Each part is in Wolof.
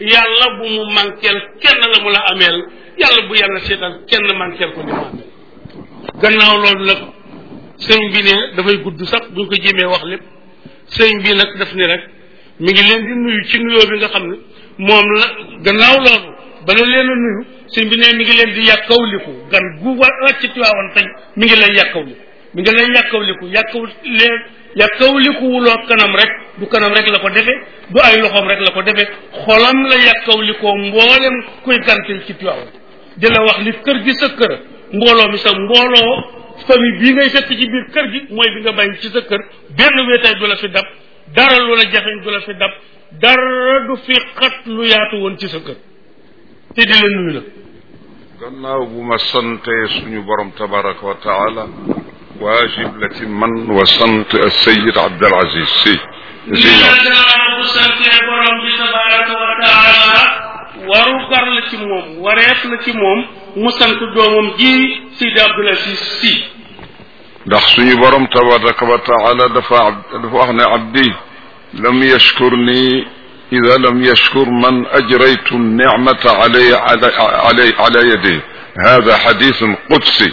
yàlla bu mu manqueel kenn la mu la ameel yàlla bu yàlla seetaan kenn manqueel ko li mu ameel gannaaw loolu nag sëñ bi ne dafay gudd sax buñ ko jéemee wax lépp sëñ bi nag daf ni rek mi ngi leen di nuyu ci nuyoo bi nga xam ne moom la gannaaw loolu bala leen a nuyu sëñ bi ne mi ngi leen di yàkkawliku gan gu wa wàcc Tiwaawan tey mi ngi lay yàkkawliku mi ngi lay yàkkawliku yàkkaw leen yàkkawliku wuloo kanam rek du kanam rek la ko defee du ay loxoom rek la ko defee xolam la yàkkawlikoo mboolem kuy gantil ci Tiwaawan di la wax li kër gi sa kër mbooloo mi sa mbooloo famille bii ngay fekk ci biir kër gi mooy bi nga bàyyi ci sa kër benn wéetaay du la fi dab dara lu la jafeñ du la fi dab dara du fi xat lu yaatu woon ci sa kër te di la nuyu nag gannaaw bu ma santee suñu borom tabaraka wa taala waajib la ci man wa sant Seyid Abdul Aziz si si ñoom gannaaw bu santee borom bi tabaraka wa taala waru gar la ci moom wareef la ci moom mu sant doomam ji Seydi Abdul Aziz si ndax suñu borom tabaraka wa taala dafa dafa wax ne abdi lam yashkur ni ida lam yashkur man ajraytu nicmata alay alay ala yadi hada xadisun qudsi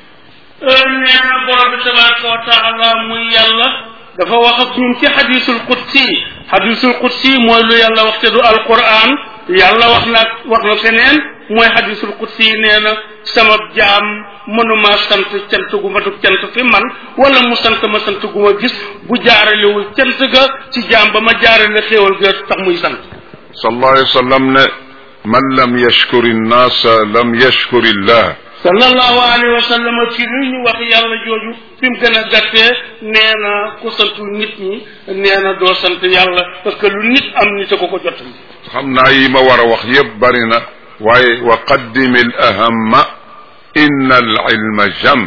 nee na borom bi tabaraka wa taala muy yàlla dafa wax ak ñun ci xadisul qudsi xadisul qudsi mooy lu yàlla wax te du alquran yàlla wax na wax na feneen mooy xadisul qudsi nee na sama jaam mënuma sant cant gu ma dug cant fi man wala mu sant ma sant gu ma gis bu jaaralewul cant ga ci jaam ba ma jaarale xéewal ga tax muy sant sallallahu alayhi wa sallam ne man lam yashkuri nnaasa lam yashkuri llah sallallahu alayhi wa sallam ci li ñu wax yàlla jooju fi mu gën a gàttee nee na ku santul nit ñi nee na doo sant yàlla parce que lu nit am nit a ko ko jot xam naa yi ma war a wax yëpp bari na waaye wa qaddimi al ahamma inna al ilma jam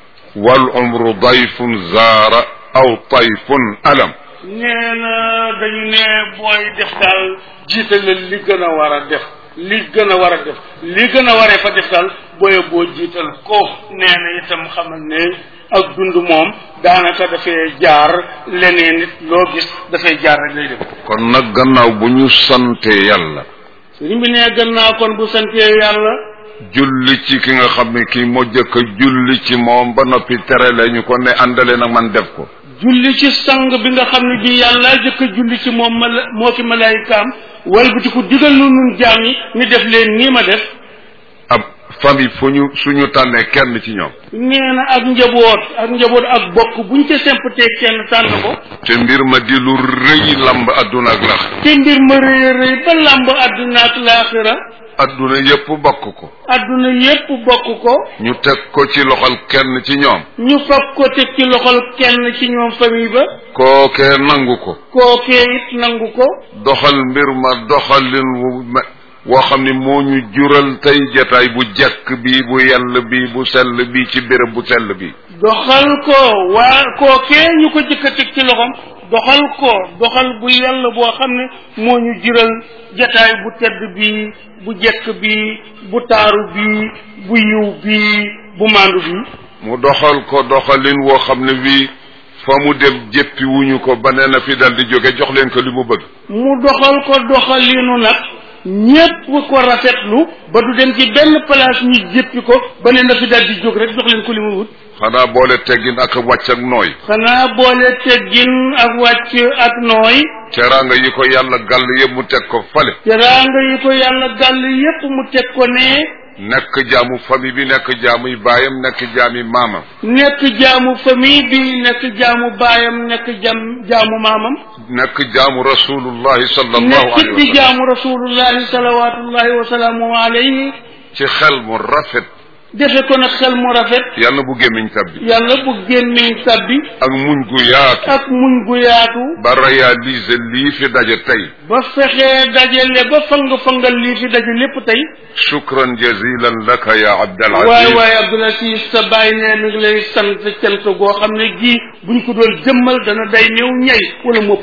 wal umru dayfun zaara aw tayfun alam nee na dañu ne booy def daal jiitalal li gën a war a def li gën a war a def li gën a waree fa def daal booye boo jiital ko nee na itam xamal ne ak dund moom daanaka dafay jaar leneen nit loo gis dafay jaar rek lay def kon nag gannaaw bu ñu sante yàlla sëriñ bi ne gannaaw kon bu santee yàlla julli ci ki nga xam ne kii moo jëkk a julli ci moom ba noppi tere la ñu ko ne àndale nag man def ko julli ci sang bi nga xam ne bii yàlla jëkk a julli ci moom mala moo ki malaayikaam walbati ku digal nu nun jaam yi ni def leen nii ma def ab famille fu ñu suñu tànnee kenn ci ñoom nee na ak njaboot ak njaboot ak bokk buñ ca sempatee kenn tànn ko te mbir ma di lu rëy lamb adduna ak lax te mbir ma rëy a rëy ba làmb àdduna ak laaxira adduna yépp bokk ko àdduna yépp bokk ko ñu teg ko ci loxol kenn ci ñoom ñu fab ko teg ci loxol kenn ci ñoom famille ba kookee nangu ko kookee it nangu ko doxal mbir ma doxalin wu me woo xam ni moo ñu jural tey jataay bu jekk bi bu yell bi bu sell bi ci béréb bu sell bi doxal ko waa kookee ñu ko jëkk a teg ci loxom doxal ko doxal bu yàlla boo xam ne moo ñu jural jataay bu tedd bi bu jekk bi bu taaru bi bu yiw bi bu maandu bi mu doxal ko doxalin woo xam ne bii fa mu dem jéppi wuñu ko ba nee na fi dal di jóge jox leen ko li mu bëgg mu doxal ko doxalinu nag ñépp ko rafetlu ba du dem ci benn place ñu jéppi ko ba ne na fi dal di jóg rek jox leen ko li mu wut xanaa boole teggin ak wàcc ak nooy xanaa boole teggin ak wàcc ak nooy teraanga yi ko yàlla gàll yëpp mu teg ko fale teraanga yi ko yàlla gàll yépp mu teg ko ne nekk jaamu famille bi nekk jaamuy baayam nekk jaami maamam nekk jaamu famille bi nekk jaamu baayam nekk jam jaamu maamam nekk jaamu rasulullahi sallallahu nekkit alayhi wa di sallam jaamu rasulullahi salawatullahi wa salaamu alayhi ci xel mu rafet defe ko nag xel mu rafet yàlla bu gémmiñ tabbi yàlla bu gémmiñ sabbi ak muñ gu yaatu ak muñ gu yaatu ba réaliser lii fi daje tey ba fexee dajale ba fang-fangal lii fi daje lépp tey shukran jazilan laka ya Abdal waay Aziz waay Abdul Aziz sa bàyyi ne mi ngi lay sant cant goo xam ne gii buñ ko doon jëmmal dana day néew ñay wala mopp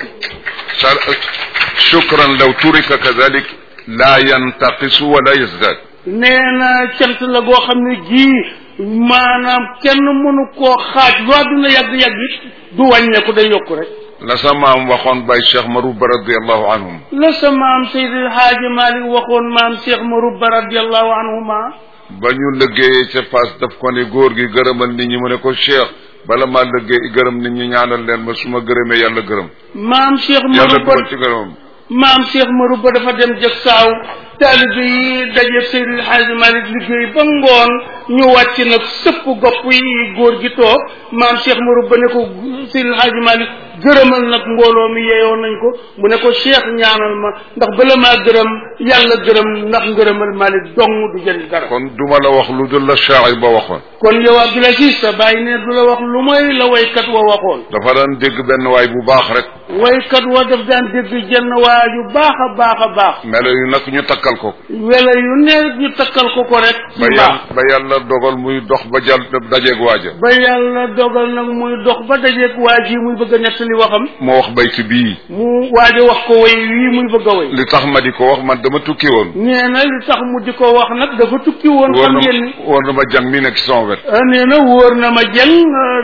Sa- shukran law turika kadalik la yantaqisu wala yazdad nee na cant la goo xam ne gii maanaam kenn mënu koo xaaj lu àdduna yàgg-yàgg it du wàññeeku day yokku rek la sa maam waxoon bay cheikh marouba radiallahu anhum la sa maam Seydil Haaji Malik waxoon maam Cheikh Marouba radiallahu anhuma ba ñu liggéeyee ca Fass daf ko ne góor gi gërëmal nit ñi mu ne ko cheikh bala maa liggéey gërëm nit ñi ñaanal leen ma su ma gërëmee yàlla gërëm maam Cheikh yàlla Marouba dugal ci gërëmam maam Cheikh Marouba dafa dem jëg saaw taalibe yi daje Seydil Haaji Malik liggéey ba ngoon ñu wàcc nag sëpp gopp yi góor gi toog maam Cheikh Marouba ne ko Seydil Haaji Malik gërëmal nag mbooloo mi yeeyoo nañ ko mu ne ko Cheikh ñaanal ma ndax bala maa gërëm yàlla gërëm ndax ngërëmal Malik dong du jënd dara kon duma la wax lu dul la shaa'ir ba waxoon kon yow Abdoul Aziz sa bàyyi ne du la wax lu may la waykat wa waxoon dafa daan dégg benn waay bu baax rek waykat wa daf daan dégg jenn waaju baax a baax a baax melo yu nag ñu takkal ko wela yu ne ñu takkal ko ko rek ci ba baax yàlla ba yàlla dogal muy dox ba jàll dajeeg waaja ba yàlla dogal nag muy dox ba dajeeg waa ji muy bëgg a nettali waxam moo wax bayti bii mu waaja wax ko way wii muy bëgg a way li tax ma di ko wax man dama tukki woon nee na li tax mu di ko wax nag dafa tukki woon wóor xam na ngeen ni wóor na ma jàng mi nekk ci sama wet ah, nee na wóor na ma jëng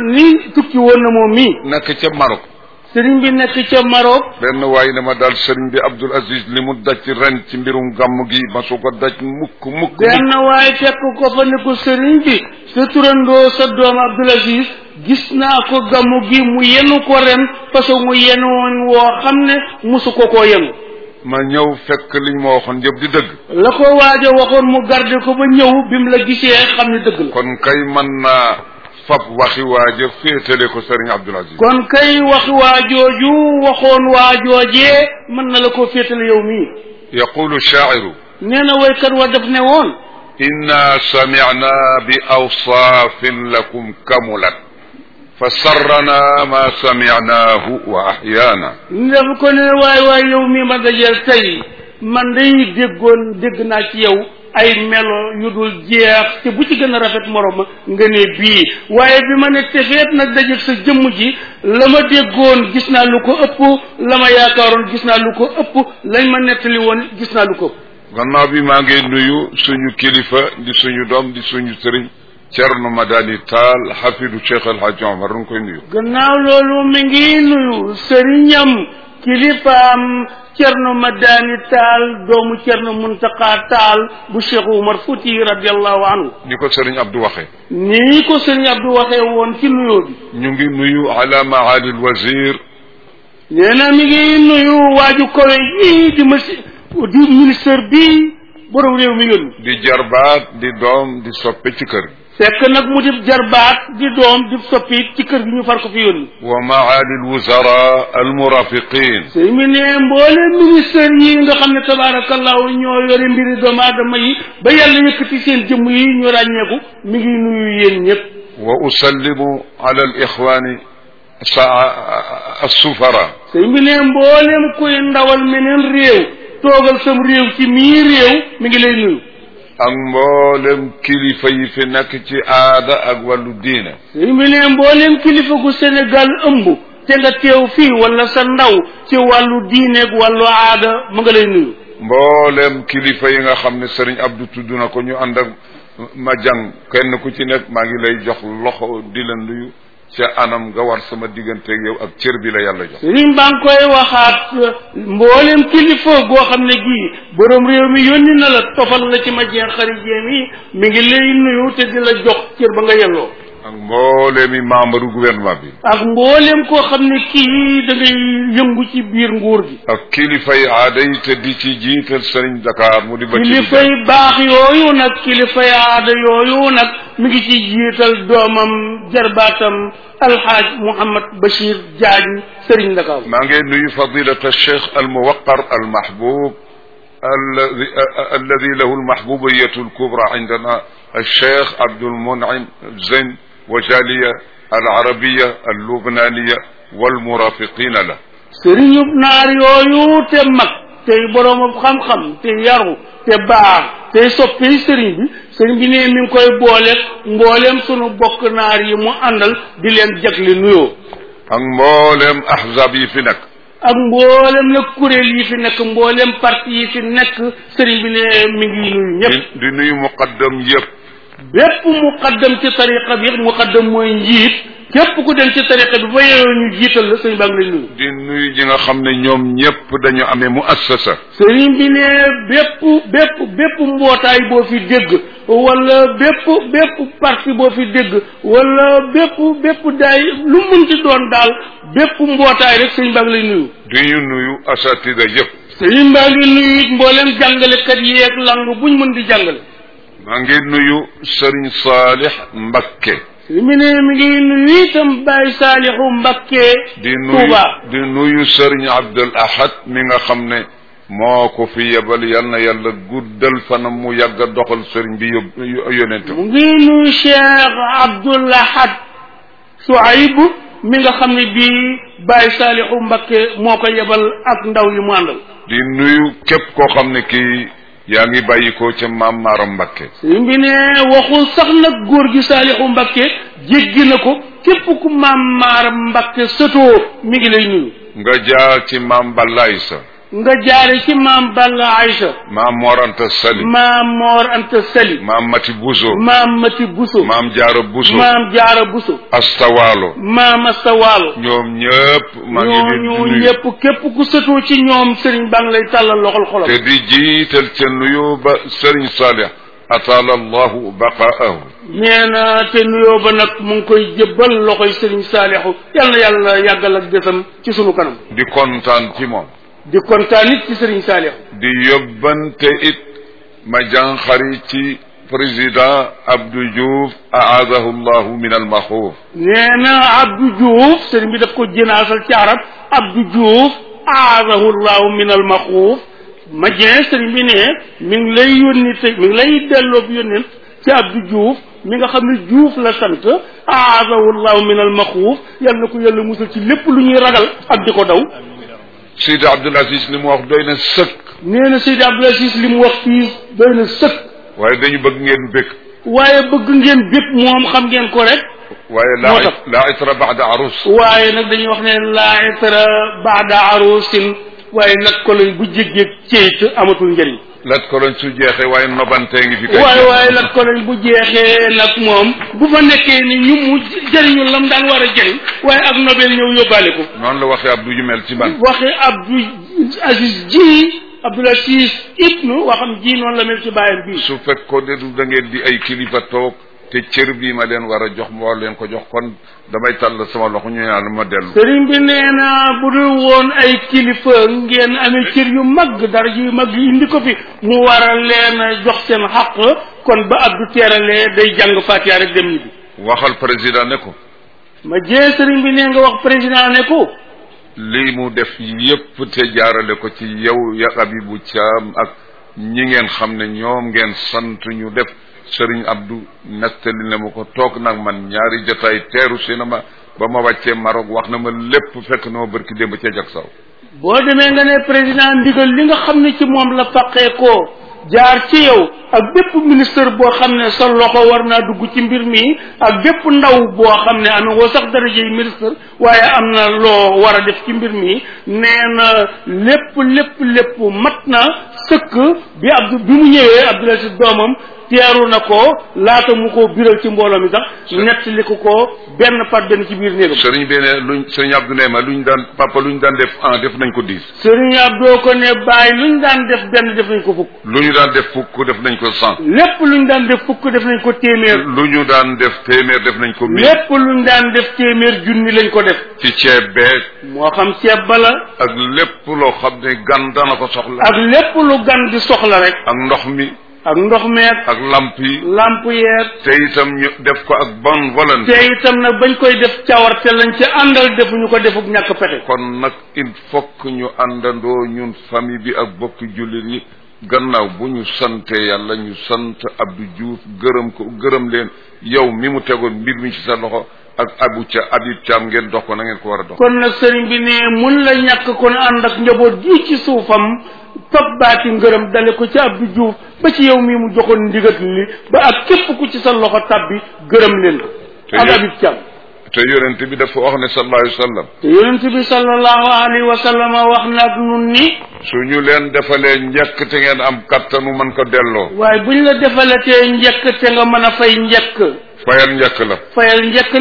ni tukki woon na moom mii nekk ca Maroc sëriñ bi nekk ca Maroc benn waay ne ma daal sëriñ bi Abdul Aziz li mu daj ren ci mbirum gàmm gi ma su ko daj mukk mukk mukk benn waaye fekk ko fa ne ko sëriñ bi sa turandoo sa doom Abdoul Aziz gis naa ko gamu gi mu yenu ko ren parce que mu yenu woon woo xam ne musu ko koo yenu ma ñëw fekk liñ ma waxoon yëpp di dëgg la ko waaj a waxoon mu garde ko ba ñëw bi mu la gisee xam ne dëgg la kon kay man naa fab waxi waaja féetale ko sëriñ Abdul Aziz kon kay wax waajooju waxoon waajoojee mën na la ko féetale yow mii yaqulu shaa'iru nee na waykat wa def ne woon inna samicna bi awsaafin lakum kamulat fa sarrana ma samicnaahu wa axyaana def ko ne waay waay yow mii ma dajeel tey man day déggoon dégg naa ci yow ay melo yu dul jeex te bu ci gën a rafet morom ma nga ne bii waaye bi ma ne tefeet nag dajeeg sa jëmm ji la ma déggoon gis naa lu ko ëpp la ma yaakaaroon gis naa lu ko ëpp lañ ma nettali woon gis naa lu ko ëpp gannaaw bi maa ngi nuyu suñu kilifa di suñu doom di suñu sëriñ Cerno Madani Taal xafidu Cheikh El Hadj Omar nu ngi koy nuyu gannaaw loolu mi ngi nuyu sëriñam kilifaam cerno madani taal doomu cerno muntaka taal bu cheikh umar futi radiallahu anhu ni ko sëriñ Abdou waxee nii ko sëriñ abdou waxee woon ci nuyoo bi ñu ngi nuyu ala maali alwazir nee na mi ngi nuyu waaju kowe yii di masi di ministre bi borom réew mi yónni di jarbaat di doom di soppe ci kër gi fekk nag mu di jarbaat di doom di soppi ci kër gi ñu far ko fi yónni wa maali alwuzara almurafiqin sëñ mi ne mboole ministère yi nga xam ne tabaarakallahu ñoo yore mbiri doomu aadama yi ba yàlla yëkkati seen jëmm yi ñu ràññeeku mi ngi nuyu yéen ñëpp wa usallimu ala alixwani assufara sëñ bi ne mboolem kuy ndawal meneen réew toogal sam réew ci mii réew mi ngi lay nuyu ak mboolem kilifa yi fi nekk ci aada ak wàllu diine sëñ bi ne mboolem kilifa gu Sénégal ëmb te nga teew fii wala sa ndaw ci wàllu diineeg wàllu aada mu nga lay nuyu mboolem kilifa yi nga xam ne sëriñ Abdou tudd na ko ñu ànd ak ma jàng kenn ku ci nekk maa ngi lay jox loxo di la nuyu ca anam nga war sama digganteeg yow ak cër bi la yàlla jox sëriñ baa ngi koy waxaat mboolem kilifa goo xam ne gii borom réew mi yónni na la tofal la ci ma jeex xarit jéem yi mi ngi lay nuyu te di la jox cër ba nga yelloo ak mboolemi membre gouvernement bi ak mboolem koo xam ne kii da ngay yëngu ci biir nguur gi ak kilifa yi aada yi te di ci jiital sëriñ Dakar mu di ba ci kilifay baax yooyu nag kilifay aada yooyu nag mi ngi ci jiital doomam jarbaatam alxaaj Mouhamad Bachir Diagne Serigne Dakar maa ngi nuyu fadilata cheikh almuwaqar almahbub الذي الذي له المحبوبية الكبرى عندنا الشيخ عبد المنعم زين وجالية العربية اللبنانية والمرافقين له sëriñub naar yooyu te mag tey boroomam xam-xam te yaru te baax tey soppi sëriñ bi sëriñ bi ne mi ngi koy boole mbooleem sunu bokk naar yi mu àndal di leen jagle nuyoo ak mboolem ahzab yi fi nekk ak mboolem nag kuréel yi fi nekk mboolem parti yi fi nekk sëriñ bi ne mi ngi nuyu ñëpp di di nuyu muqaddam yëpp bépp muqaddam ci tariqa bi muqaddam mooy njiit képp ku dem ci tariqa bi ba yeewoo ñu jiital la sëñ baa ngi lay nuyu di nuyu ñi nga xam ne ñoom ñëpp dañu amee mu assasa sëriñ bi ne bépp bépp bépp mbootaay boo fi dégg wala bépp bépp parti boo fi dégg wala bépp bépp daay lu mun ci doon daal bépp mbootaay rek sëriñ baa ngi lay nuyu di ñu nuyu asatida yëpp sëriñ baa ngi nuyu it mboolem jàngalekat yeeg lang buñ mën di jàngale maa ngi nuyu Sëriñ Saalix Mbakke sëriñ bi ne mi ngi nuyu itam Baay Saalixu Mbakke di nuyu Tuuba di nuyu Sëriñ Abdul Ahad mi nga xam ne moo ko fi yebal yal na yàlla guddal fanam mu yàgg a doxal sëriñ bi yób yonentam mu ngi nuyu Cheikh Abdoul Ahad Souaib mi nga xam ne bii Baay Saalixu Mbakke moo ko yebal ak ndaw yi mu àndal di nuyu képp koo xam ne kii yaa ngi bàyyi ko ca maam Maaram Mbakke sëriñ bi ne waxul sax nag góor gi Saalixu Mbakke jéggi na ko képp ku maam Maaram Mbakke sëtoo mi ngi lay nuyu nga jaar ci maam Balaay sa nga jaare ci maam Balla Aïcha maam Moranta Sali maam Moor Anta Sali maam Mati Buso maam Mati Buso maam Jaara Buso maam Jaara Buso Astawaalo maam Asta Waalo ñoom ñëpp maa ngi leen di ñooñu nuyu ñëpp képp ku sëtoo ci ñoom sëriñ baa ngi lay tàllal loxol xolam te di jiital ca nuyu ba Sëriñ Saalix ataala allahu baqaahu nee na te nuyoo ba nag mu ngi koy jëbbal loxoy sëriñ Saalixu yal na yàlla yàggal ak desam ci sunu kanam di kontaan ci moom di kontaan it ci sëriñ Saalixu di yóbbante it ma jànxari ci président Abdou Diouf aadahu llahu min almaxuuf nee na Abdou Diouf sëriñ bi daf ko jënaasal ci arab Abdou Diouf aadahu llahu min al maxuuf ma jeen sëriñ bi ne mi ngi lay yónni te mi ngi lay delloo bi yónneen ci Abdou Diouf mi nga xam ne Diouf la sant aadahu llahu min al maxuuf yal na ko yàlla musal ci lépp lu ñuy ragal ak di ko daw Seydi Abdoul Aziz li mu wax doy na sëkk nee na Seydi Abdoul Aziz li mu wax fii doy na sëkk waaye dañu bëgg ngeen bëgg waaye bëgg ngeen bépp moom xam ngeen ko rek waaye moo laa tax. laa itra baada arus waaye nag dañuy wax ne laa itra baada arusin waaye nag ko lañ bu jéggee ceyt amatul njëriñ lat ko lañ su jeexee waaye nobantee ngi fi kay waaye waaye nag ko lañ bu jeexee nag moom bu fa nekkee ni ñu mu jëriñu lam daan war a jëriñ waaye ak nobel ñëw yóbbaale ko noonu la waxee Abdou ju mel ci man waxe Abdou Aziz ji Abdoul Aziz ibnu waxam ji noonu la mel ci bàyyam bii su fekkoon ne du da ngeen di ay kilifa toog te cër bii ma leen war a jox ma war leen ko jox kon damay tàll sama loxo ñu ñaan ma dellu sëriñ bi nee na bu dul woon ay kilifa ngeen amee cër yu mag dara yu mag yi indi ko fi mu war a leen a jox seen xaq kon ba Abdou teeralee day jàng Fatiha rek dem ñibbi waxal président ne ko ma jee sëriñ bi nee nga wax président ne ko lii mu def yépp te jaarale ko ci yow ya Abibu Caam ak ñi ngeen xam ne ñoom ngeen sant ñu def Sëriñ Abdou nettali na ma ko toog nag man ñaari jotaay teeru si na ma ba ma wàccee Maroc wax na ma lépp fekk na ma bërki démb ca jak saw boo demee nga ne président ndigal li nga xam ne ci moom la faqee koo jaar ci yow ak bépp ministre boo xam ne sa loxo war naa dugg ci mbir mi ak bépp ndaw boo xam ne amee woo sax daraje yi ministre waaye am na loo war a def ci mbir mi nee na lépp lépp lépp mat na sëkk bi Abdou bi mu ñëwee Abdoul Aziz doomam teeru na ko laata mu ko biral ci mbooloo mi sax nettali ko ko benn par benn ci biir néegam sëriñ bi ne luñ sëriñ Abdou ne ma luñ daan papa luñ daan def un def nañ ko dix Sëriñ Abdou ko ne bàyyi luñ daan def benn def nañ ko fukk lu ñu daan def fukk def nañ ko cent lépp luñ daan def fukk def nañ ko téeméer lu ñu daan def téeméer def nañ ko mille lépp luñ daan def téeméer junni lañ ko def ci ceeb beeg moo xam ceeb ba la ak lépp loo xam ne gan dana ko soxla ak lépp lu gan di soxla rek ak ndox mi ak ndox meeg ak lamp yi lamp yeeg te itam ñu def ko ak bonne volonté te itam nag bañ koy def cawarte lañ ci àndal defuñu ko defuk ñàkk pexe kon nag il faut que ñu àndandoo ñun famille bi ak bokki jullit yi gannaaw bu ñu sante yàlla ñu sant Abdou Diouf gërëm ko gërëm leen yow mi mu tegoon mbir mi ci sa loxo ak abu ca Habib Thiam ngeen dox ko na ngeen ko war a dox kon nag sëriñ bi ne mun la ñàkk kon ànd ak njaboot gi ci suufam topp baati ngërëm dale ko ci Abdou Diouf ba ci yow mii mu joxoon ndigat li ba ak képp ku ci sa loxo tabbi gërëm leen Te ak yéen- Habib Thiam te yonent bi dafa wax ne sallallahu alayhi wa sallam te yonent bi sallallahu alayhi wa sallam wax nag nun ni su ñu leen defalee njëkk te ngeen am kattanu mën ko delloo waaye buñ la defalatee njëkk te nga mën a fay njëkk fayal njëkk la fayal njëkk li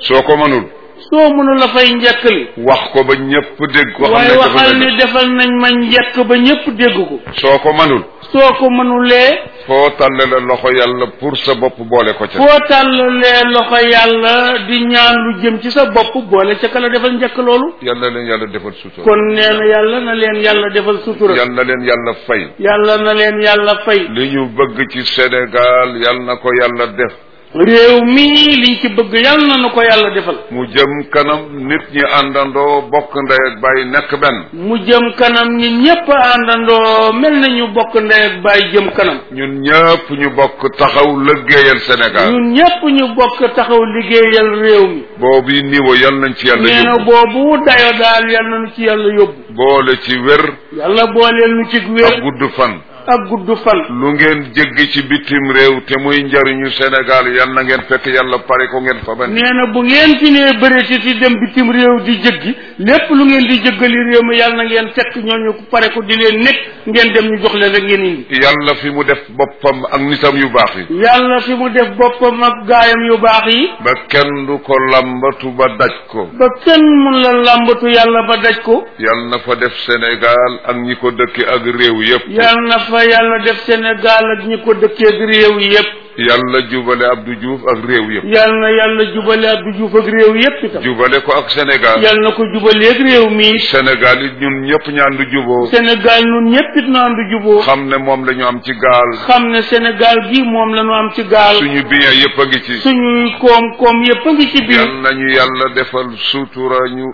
soo ko mënul soo mënu la fay njëkk li wax ko ba ñëpp dégg ko xam waaye ne waxal defal ni nañ defal nañ ma njëkk ba ñëpp dégg ko soo ko mënul soo ko mënulee foo tàlle la loxo yàlla pour sa bopp boole ko ca foo tàllalee loxo yàlla di ñaan lu jëm ci sa bopp boole ca kala defal njëkk loolu yàlla leen yàlla defal sutura kon nee na yàlla na leen yàlla defal sutura yàlla leen yàlla fay yàlla na leen yàlla fay li ñu bëgg ci Sénégal yàlla na ko yàlla def réew mii liñ ci bëgg yàlla na nu ko yàlla defal mu jëm kanam nit ñi àndandoo bokk ndey ak bàyyi nekk benn mu jëm kanam ñi ñépp àndandoo mel na ñu bokk ndey ak bàyyi jëm kanam ñun ñëpp ñu bokk taxaw lëggéeyal Sénégal ñun ñépp ñu bokk taxaw liggéeyal réew mi boobu niveau yal nañ ci yàlla nee na yóbbu boobu dayo daal yàlla na nu ci yàlla yóbbu boole ci wér yàlla booleel nu ci ak wér gudd fan ak gudd fan lu ngeen jéggi ci bitim réew te muy njariñu Sénégal yal na ngeen fekk yàlla pare ko ngeen fa ban nee na bu ngeen fi nee bëreeti ci dem bitim réew di jëggi lépp lu ngeen di jëggali réew mi yàlla na ngeen fekk ñooñu ko pare ko di leen nekk ngeen dem ñu jox leen rek ngeen indi yàlla fi mu def boppam ak nitam yu baax yi yàlla fi mu def boppam ak gaayam yu baax yi ba kenn du ko lambatu ba daj ko ba kenn mun la làmbatu yàlla ba daj ko yàlla na fa def Sénégal ak ñi ko dëkke ak réew yépp yàlla na fa yàlla def Sénégal ak ñi ko dëkkee ak réew yi yépp yàlla jubale Abdou Diouf ak réew yépp yàlla na yàlla jubale Abdou Diouf ak réew yépp itam jubale ko ak Sénégal yàlla na ko jubale ak réew mi Sénégal it ñun ñëpp ñaandu juboo Sénégal nun ñépp it naan du juboo xam ne moom la ñu am ci gaal xam ne Sénégal gi moom la ñu am ci gaal suñu bien yépp a ngi ci suñuy koom-koom yépp a ngi ci biir yal nañu yàlla defal sutura ñu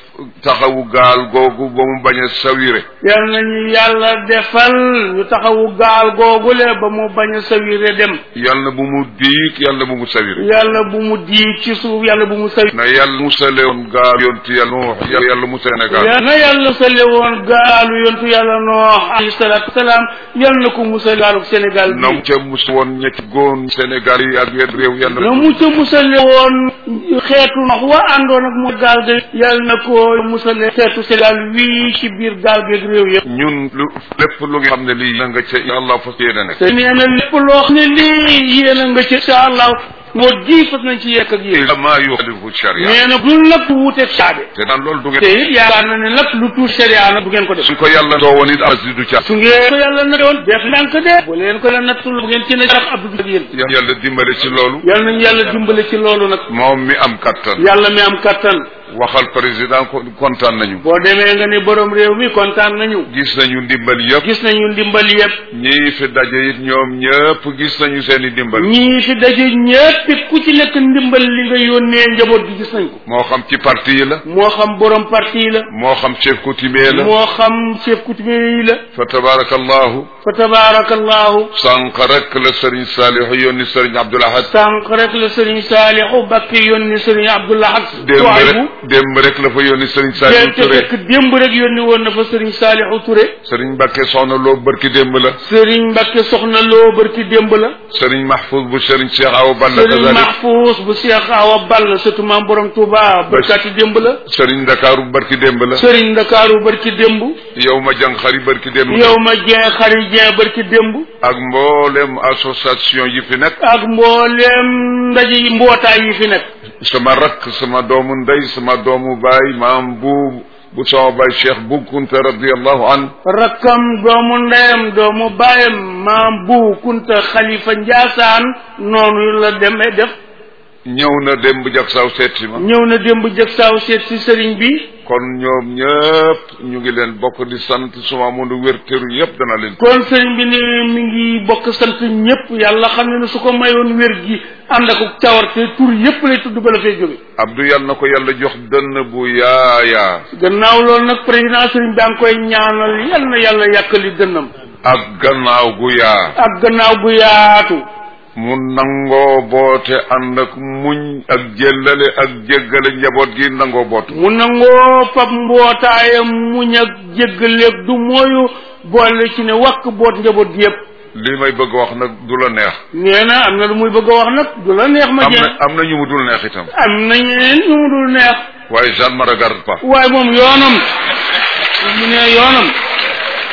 taxawu gaal googu ba mu bañ a sawire yal nañu yàlla defal ñu taxawu gaal googule ba mu bañ a sawire dem yal na bu mu diig yàlla bu mu sawire yàlla bu mu diig ci suuf yàlla bu mu sawire na yàlla musale woon gaal yonti yàlla Nuux yàlla yàlla mu Sénégal yal na yàlla sale woon gaalu yontu yàlla noox alayhi salaatu wasalaam yal na ko musal gaaluk Sénégal na bi mu ca mus woon ñetti góon Sénégal yi ak yenn réew yàlla na mu ca musale woon xeetu nox wa àndoon ak mu gaal ga yal na ko musale xeetu Sénégal wii ci biir gaal geeg réew yëpp ñun lu lépp lu nga xam ne lii na nga ca yàlla fas yéene nekk te nee na lépp loo xam ne lii yéen a nga ci incha allah moo di fas nañ ci yekk ak yéen illa ma yuxalifu sharia nee na dul nag lu wuuteeg saabe te daan loolu du te ngeen it yaakaar na ne nag lu tuur sharia nag bu ngeen ko def suñ ko yàlla doo woon it asi du ca su ngeen ko yàlla na doon def ndànk de bu leen ko la nattul bu ngeen ci ne sax abdu ak yéen yàlla dimbale ci loolu yàlla nañu yàlla dimbale ci loolu nag moom mi am kattan yàlla mi am kattan waxal président ko kontaan nañu boo demee nga ni borom réew mi kontaan nañu gis nañu ndimbal yëpp gis nañu ndimbal yëpp ñii fi daje it ñoom ñëpp gis nañu seen i ndimbal ñii fi daje ñépp it ku ci nekk ndimbal li nga yónnee njaboot gi gis nañ ko moo xam ci parti yi la moo xam borom parti yi la moo xam chef coutumier la moo xam chef coutumier yi la fa tabarakallahu fa tabaarakallahu sànq rek la sëriñ Saliou yónni sëriñ Abdoul Ahad sànq rek la sëriñ Saalixu Bakki yónni sëriñ Abdullah ak démb Tuwaybu rek démb rek la fa yónni sëriñ Saliou te Touré fekk démb rek yónni woon na fa sëriñ Saalixu Touré sëriñ Mbacke soxna loo bërki démb la sëriñ Mbakke soxna loo barki démb la sëriñ Mahfouz bu sëriñ Cheikh Awa Balla sëriñ kazalik Mahfuus bu Cheikh Awa Ball surtout maam borom Touba barkaati démb la sëriñ Ndakaaru bërki démb la sëriñ Ndakaaru barki démb yow ma jàng xari bërki démb la yow ma jeen xari jeen barki démb ak mboolem association yi fi nekk ak mbooleem ndaje yi mbootaay yi fi nekk sama rakk sama doomu ndey sama doomu baay maam bu bu sama baay Cheikh Bu Kunta radiallahu an rakkam doomu ndeyam doomu baayam maam bu kunta xalifa njaasaan noonu la demee def ñëw na démb jak saw seet si ma ñëw na démb jëg saaw seet si sëriñ bi kon ñoom ñëpp ñu ngi leen bokk di sant suma mënu wér tëru yëpp dana leen kon sëriñ bi ne mi ngi bokk sant ñëpp yàlla xam ne ne su ko mayoon wér gi ànd ak cawarte tur yëpp lay tudd ba la fay jóge Abdou yal na ko yàlla jox dënn bu yaayaa gannaaw loolu nag président sëriñ baa ngi koy ñaanal yal na yàlla yàkkali dënnam ak gannaaw gu yaa ak gannaaw gu yaatu mu nangoo boote ànd ak muñ ak jëllale ak jéggale njaboot gi nangoo bootu mu nangoo fab mbootaayam muñ ak jéggaleeg du mooyu boole ci ne wakk boot njaboot gi yëpp li may bëgg wax nag du la neex nee na am na lu muy bëgg a wax nag du la neex ma am jeen na am na ñu mu dul neex itam am na ñeneen ñu mu dul neex waaye Jeanne me regarde pas waaye moom yoonam mu ne yoonam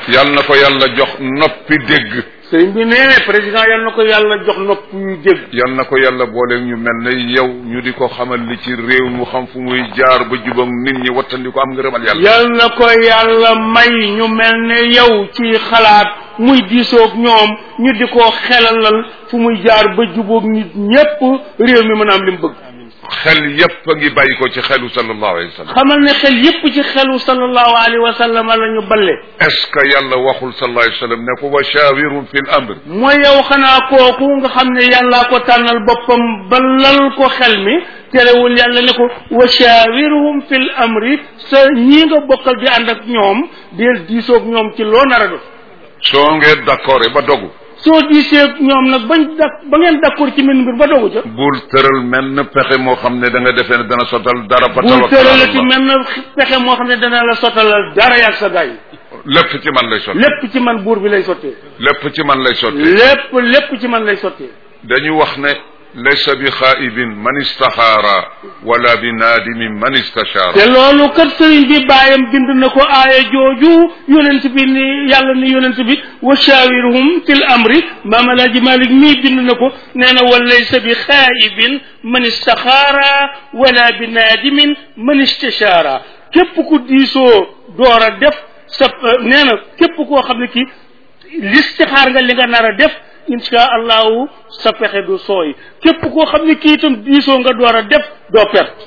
yal na ko yàlla jox noppi dégg sëriñ bi nee président yal na ko yàlla jox nopp yu dégg yal na ko yàlla boole ñu mel ne yow ñu di ko xamal li ci réew mu xam fu muy jaar ba jubam nit ñi wattandi ko am ngërëmal yàlla yal na ko yàlla may ñu mel ne yow ci xalaat muy diisoog ñoom ñu di ko xelalal fu muy jaar ba jubóog nit ñépp réew mi mën a am li mu bëgg xel yépp a ngi bàyyi ko ci xelu sallallahu alayhi wa sallam xamal ne xel yépp ci xelu sallallahu alayhi wa sallam la ñu balle est-ce que yàlla waxul sallallahu alayhi wa sallam ne ko wa shawirun fi l amr mooy yow xanaa kooku nga xam ne yàllaa ko tànnal boppam balal ko xel mi terewul yàlla ne ko wa shawirhum fil amri sa ñii nga bokkal di ànd ak ñoom del diisoog ñoom ci loo nar a def soo ngeen d'accord ba dogu soo diiseeg ñoom nag bañ dak ba ngeen d'accord ci mel mbir ba dogu ca bul tëral menn pexe moo xam ne da nga defee ne dana sotal dara ba bul tawakkal ala tëralati Allah. mel na pexe moo xam ne dana la sottalal dara yàgg sa gaay lépp ci man lay sotti lépp ci man buur bi lay sottee lépp ci man lay sotti lépp lépp ci man lay sottee dañu wax ne laysa bi xaaibin man istaxaara wala bi naadimin man istashaara te loolu kat sëriñ bi bàyyam bind na ko aaya jooju yonent bi ni yàlla ni yonent bi wa shawirhum fil amri maam alaaji malik mii bind na ko nee na wa laysa bi xaayibin man istaxaara wala bi naadimin man istashaara képp ku diisoo door a def sa nee na képp koo xam ne ki listixaar nga li nga nar a def insha allahu sa pexe du sooy képp koo xam ne kii itam diisoo nga door a def doo perte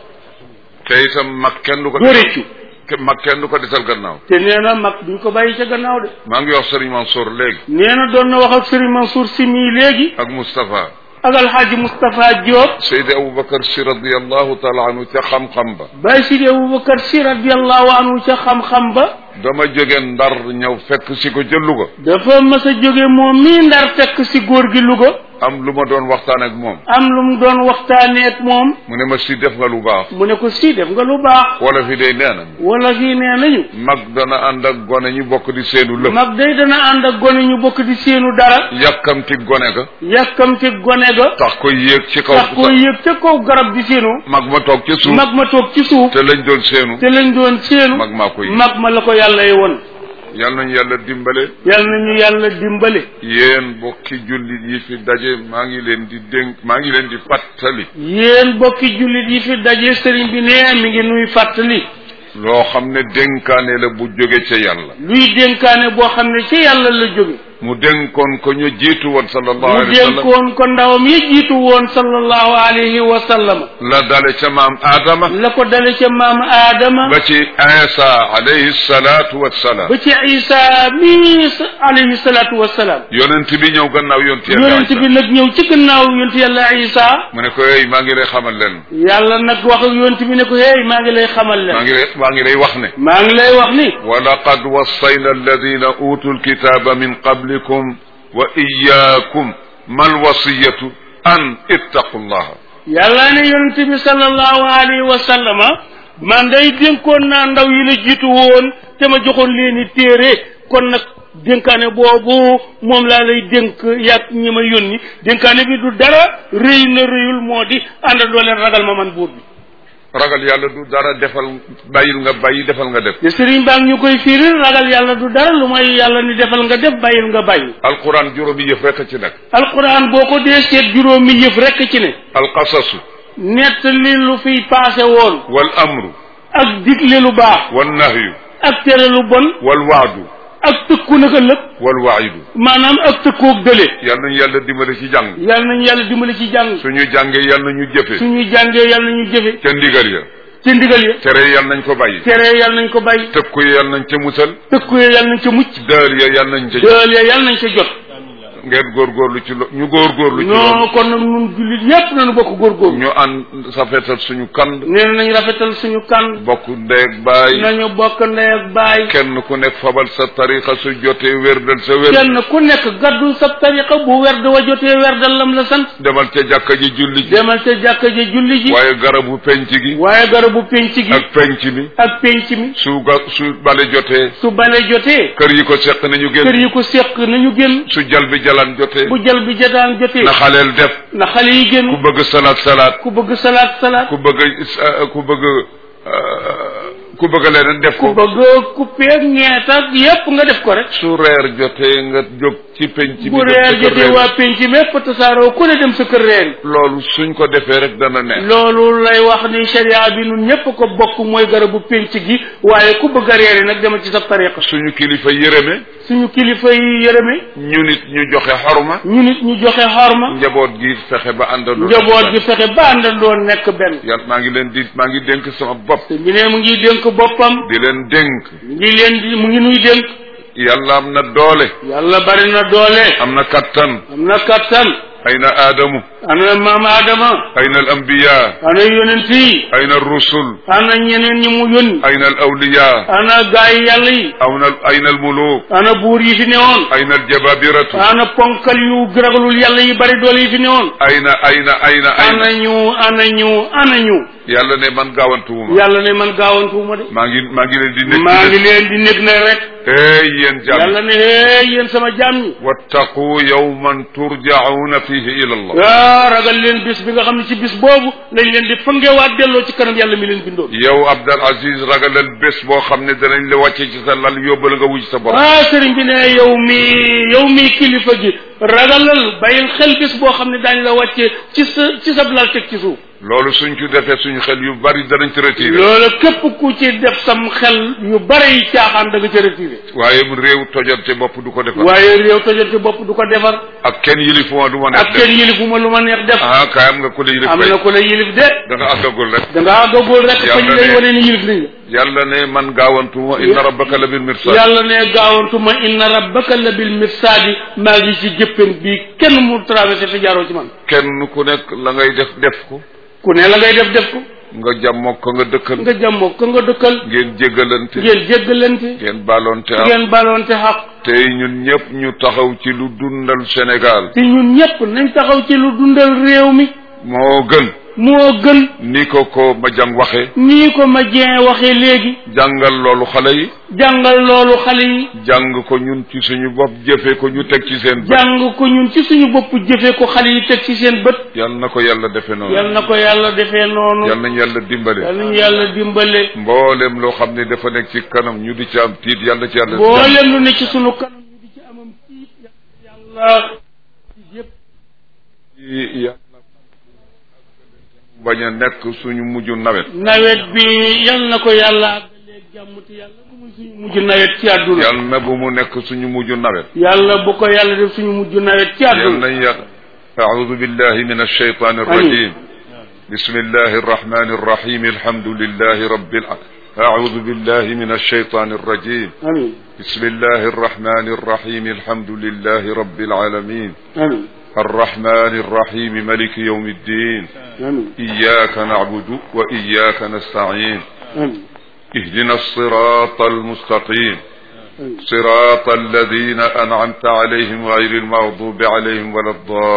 te itam mag kenn du ko doo réccu ke- mag kenn du ko desal gannaaw te nee na mag duñ ko bàyyi ca gannaaw de maa ngi wax Serigne Mansour léegi nee na doon na wax ak Serigne Mansour si mii léegi ak Moustapha ak alxaaji Moustapha Diop Seydi Aboubacar si radiallahu taala anhu ca xam-xam ba Baye Sidi Aboubacar si radiallahu anhu ca xam-xam ba dama jóge ndar ñëw fekk si ko ca Louga dafa mas a jóge moom mii ndar fekk si góor gi Louga am lu ma doon waxtaan ak moom am lu mu doon waxtaanee ak moom mu ne ma si def nga lu baax mu ne ko si def nga lu baax wala fi day nee na wala fii nee nañu mag dana ànd ak gone ñu bokk di seenu lëf mag day dana ànd ak gone ñu bokk di seenu dara yàkkamti gone ga yàkkamte gone ga tax ko yéeg ci kaw tax ko yëg ca kaw garab di seenu mag ma toog ca suuf mag ma toog ci suuf te lañ doon seenu te lañ doon seenu mag maa ko yéeg mag ma la ko yàlla yi woon yal nañu yàlla dimbale yàlla nañu yàlla dimbale yéen bokki jullit yi fi daje maa ngi leen di dénk maa ngi leen di fàttali yéen bokki jullit yi fi daje sëriñ bi nee mi ngi nuy fàttali loo xam ne dénkaane la bu jóge ca yàlla luy dénkaane boo xam ne ci yàlla la jóge mu dénkoon ko ñu jiitu woon sallallahu mu alayhi wa sallam dénkoon ko ndawam yi jiitu woon sallallahu alayhi wa sallam la dale ca maam Adama la ko dale ca maam aadama ba ci Isa alayhi salaatu wassalaam ba ci isa mi alayhi salaatu wassalaam yonent bi ñëw gannaaw yonent yàlla yonent bi nag ñëw ci gannaaw yonent yàlla isa mu ne ko hey maa ngi lay xamal leen yàlla nag wax ak yonent bi ne ko hey maa ngi lay xamal maa leen ngi lay maa ngi lay wax ne maa ngi lay wax ni wa laqad wassayna alladina utu lkitaba min qablikum wa iyaakum mal wasiyatu an ittaqu llaha yàlla ne yonent bi sallallahu alayhi wa sallama man day dénkoon naa ndaw yi la jiitu woon te ma joxoon leen i téere kon nag dénkaane boobu moom laa lay dénk yàgg ñi ma yónni dénkaane bi du dara rëy na rëyul moo di àndandoo leen ragal ma man buur bi ragal yàlla du dara defal bàyyil nga bàyyi defal nga def te sëriñ baa ngi ñu koy firil ragal yàlla du dara lu may yàlla ni defal nga def bàyyil nga bàyyi alquran juróomi yëf rekk ci nekk alquran boo ko dee seet juróomi yëf rekk ci ne alqasasu nett li lu fiy paase woon wal amru ak digle lu baax wal nahyu ak tere lu bon wal waadu ak tëkku naka lépp wal waidu maanaam ak tëkkoog dële yal nañu yàlla dimbale ci jàng yàlla nañu yàlla dimbali ci jàng suñu jàngee yal nañu jëfe suñu jàngee yàlla nañu jëfe ca ndigal ya ci ndigal ya tere yal nañ ko bàyyi tere yàlla nañ ko bàyyi tëkku ya yal nañ ca musal tëkku ya yàlla nañ ca mucc dëër ya yal nañ ca dëel ya yàlla nañ ca jot ngeen góorgóorlu ci lo ñu góorgóorlu ci non loolu kon nag ñun jullit yépp nañu bokk góorgóorlu ñu ànd safetal suñu kand nee nañ rafetal suñu kan bokk ndeeg baay nañu bokk ndey ak baay kenn ku nekk fabal sa tariqa su jotee wérdal sa wér kenn ku nekk gaddu sa tariqa bu werd wa jotee werdal lam la sant demal ca jàkka ji julli ji demal ca jàkka ji julli ji waaye garabu penc gi waaye garabu penc gi ak penc mi ak penc mi su ga su bale jotee su bale jotee kër yi ko seq nañu kër génn yi ko séq nañu génn su jal bi jalan jotee bu jal bi jotaan jotee na xaleel def na xale yi ku génn bëgg salaat salaat ku bëgg salaat salaat ku bëgg uh, ku bëgg uh, ku bëgg leneen def ku ko bëgg coupé ak ñeet ak yépp nga def ko rek su reer jotee nga jóg ci penc bi bu dem reer sa kër jotee reer. waa penc mépp tasaaroo ku ne dem sa kër reer yi loolu suñ ko defee rek dana neex loolu lay wax ni sharia bi nun ñépp ko bokk mooy garabu penc gi waaye ku bëgg a reer yi nag demal ci sa tariqa suñu kilifa yërëme suñu kilifa yi yërëme ñu nit ñu joxe xorma ñu nit ñu joxe xorma njaboot gi fexe ba àndandoo njaboot gi fexe ba àndandoo nekk benn yàlla maa ngi leen di maa ngi dénk sama bopp te bi ne mu ngi dénk boppam di leen dénk mu ngi leen di mu ngi nuy dénk yàlla am na doole yàlla bari na doole am na kattan am na kattan ayna aadamu ana maam Adama ayna al anbiya ana yonent yi ayna al rusul ana ñeneen ñi mu yónni ayna al awliya ana gaay yàlla yi awna ayna al muluk ana buur yi fi newoon ayna al jababiratu ana ponkal yu ragalul yàlla yi bari doole yi fi newoon ayna ayna ayna ayna ana ñu ana ñu ana ñu yàlla ne man gaawantuwuma yàlla ne man gaawantuwuma de maa ngi maa ngi leen di nekk maa ngi leen di nekk ne rek hey yéen jàmm yàlla ne hee yéen sama jaam ñi wattaqu yawman turjauna fihi ila allah waa ragal leen bis bi nga xam ne ci bis boobu lañ leen di fangewaat delloo ci kanam yàlla mi leen bindoon yow Abdal Aziz ragalal bés boo xam ne danañ la wàcce ci sa lal yóbbal nga wuj sa borom ah sëriñ bi ne yow mi yow mi kilifa gi ragalal bàyyil xel bis boo xam ne daañ la wàcce ci sa ci sa lal teg ci suuf loolu suñ ci defee suñu xel yu bari danañ ci retiré loolu képp ku ci def sam xel yu bare yi caaxaan da nga ca retiré waaye mu réew tojante bopp du ko defar waaye réew tojante bopp du ko defar ak kenn yilifuma du ma neex ak kenn yilifu ma lu ma neex def ah kaay am nga ku la yilif am kay na ku la yilif de da nga àggagul rek da nga àggagul rek Yàlla fañ lay ne- wane ni yilif nañ la yàlla ne man gaawantuma inna rabbaka la bil mirsad yàlla ne gaawantuma inna rabbaka la bil mirsaadi maa ngi ci jëppen bi kenn mu traversé te jaaroo ci man kenn ku nekk la ngay def def ko ku ne la ngay def def ko nga jàmmoo ko nga dëkkal nga jàmmoo ko nga dëkkal ngeen jéggalante ngeen jéggalante ngeen baloonte am ngeen baloonte xaq tey ñun ñëpp ñu taxaw ci lu dundal Sénégal te ñun ñëpp nañ taxaw ci lu dundal réew mi moo gën moo gën ni ko ko ma jàng waxe nii ko ma jeen waxee léegi jàngal loolu xale yi jàngal loolu xale yi jàng ko ñun ci suñu bopp jëfe ko ñu teg ci seen bët jàng ko ñun ci suñu bopp jëfee ko xale yi teg ci seen bët yal na ko yàlla defe noonu yal na ko yàlla defee noonu yal nañ yàlla dimbale yal nañu yàlla dimbale mboolem loo xam ne dafa nekk ci kanam ñu di ci am tiit yàlla ci yàlla mboolem lu ne ci sunu kanam ñu di ci amam tiit yàlla yëpp yi yàlla bañ a nekk suñu mujj nawet nawet bi yal na ko yàlla àggaleeg jàmm te yàlla bu muy suñu mujj nawet ci àdduna yàlla na bu mu nekk suñu mujj nawet yàlla bu ko yàlla def suñu mujj nawet ci yàlla àdduna nañ yàlla أعوذ بالله من الشيطان الرجيم بسم الله الرحمن الرحيم الحمد لله رب العالمين أعوذ بالله من الشيطان الرجيم amin بسم الله الرحمن الرحيم الحمد لله رب العالمين amin الرحمن الرحيم ملك يوم الدين amin إياك نعبد وإياك نستعين amin اهدنا الصراط المستقيم amin صراط الذين أنعمت عليهم غير المغضوب عليهم ولا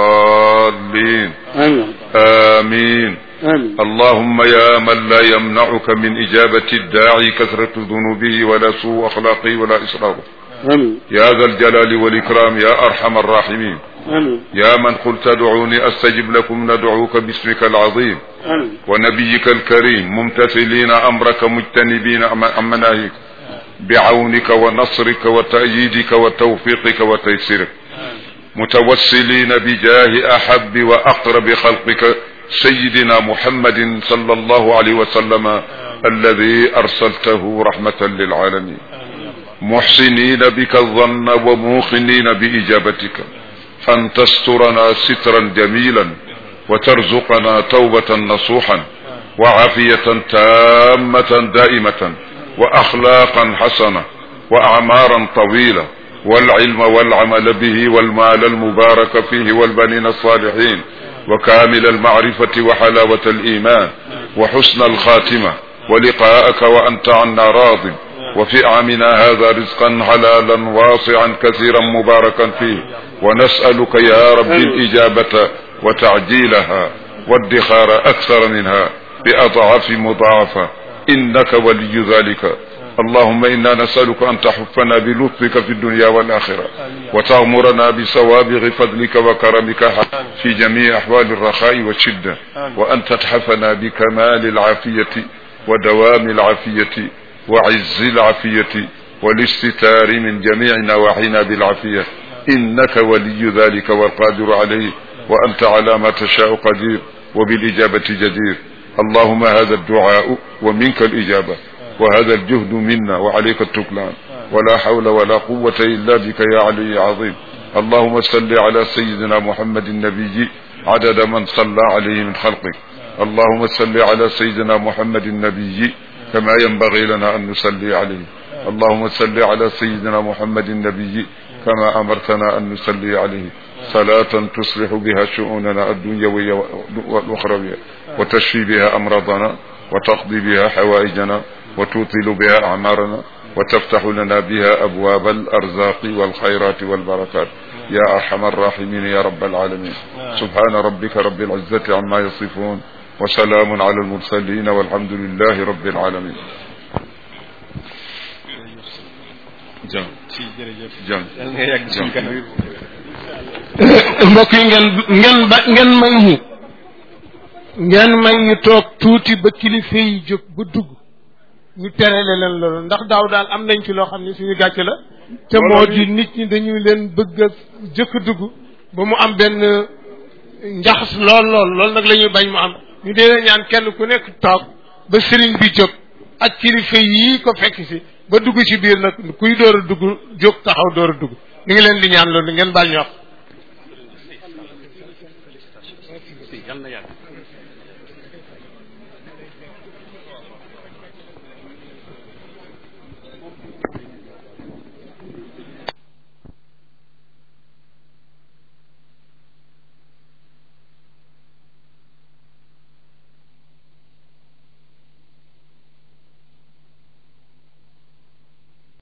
الضالين amin آمين amin اللهم يا من لا يمنعك من إجابة الداعي كثرة ذنوبه ولا سوء أخلاقه ولا إسرافه amin يا ذا الجلال والإكرام يا أرحم الراحمين amin يا من قلت ادعوني أستجب لكم ندعوك باسمك العظيم amin ونبيك الكريم ممتثلين أمرك مجتنبين عن مناهيك بعونك ونصرك وتأييدك وتوفيقك وتيسيرك متوسلين بجاه أحب وأقرب خلقك سيدنا محمد صلى الله عليه وسلم الذي أرسلته رحمة للعالمين محسنين بك الظن وموقنين بإجابتك أن تسترنا سترا جميلا وترزقنا توبة نصوحا وعافية تامة دائمة وأخلاقا حسنة وأعمارا طويلة والعلم والعمل به والمال المبارك فيه والبنين الصالحين وكامل المعرفة وحلاوة الإيمان وحسن الخاتمة ولقاءك وأنت عنا راض وفي عامنا هذا رزقا حلالا واسعا كثيرا مباركا فيه ونسألك يا رب الإجابة وتعجيلها والدخار أكثر منها بأضعاف مضاعفة إنك ولي ذلك اللهم إنا نسألك أن تحفنا بلطفك في الدنيا والآخرة وتغمرنا بسوابغ فضلك وكرمك في جميع أحوال الرخاء والشدة وأن تتحفنا بكمال العافية ودوام العافية وعز العافية والاستتار من جميع نواحينا بالعافية إنك ولي ذلك والقادر عليه وأنت على ما تشاء قدير وبالإجابة جدير اللهم هذا الدعاء ومنك الإجابة وهذا الجهد منا وعليك التكلان ولا حول ولا قوة إلا بك يا علي عظيم اللهم صل على سيدنا محمد النبي عدد من صلى عليه من خلقك اللهم صل على سيدنا محمد النبي كما ينبغي لنا أن نصلي عليه اللهم صل على سيدنا محمد النبي كما أمرتنا أن نصلي عليه صلاة تصلح بها شؤوننا الدنيوية والأخروية وتشفي بها أمراضنا وتقضي بها حوائجنا وتوطل بها أعمارنا وتفتح لنا بها أبواب الأرزاق والخيرات والبركات يا أرحم الراحمين يا رب العالمين سبحان ربك رب العزة عما يصفون وسلام على المرسلين والحمد لله رب العالمين jam jam mbokk yi ngeen ngeen ba ngeen may ñu ngeen may ñu toog tuuti ba kilifa yi jóg ba dugg ñu terele leen loolu ndax daaw daal am nañ ci loo xam ne suñu gàcce la te moo di nit ñi dañu leen bëgg a jëkk dugg ba mu am benn njaxas lool lool loolu nag la ñuy bañ mu am ñu dee ñaan kenn ku nekk toog ba sëriñ bi jóg ak kilifa yii ko fekk si ba dugg ci biir nag kuy door a dugg jóg taxaw door a dugg ñu ngi leen di ñaan loolu ngeen baal ñu wax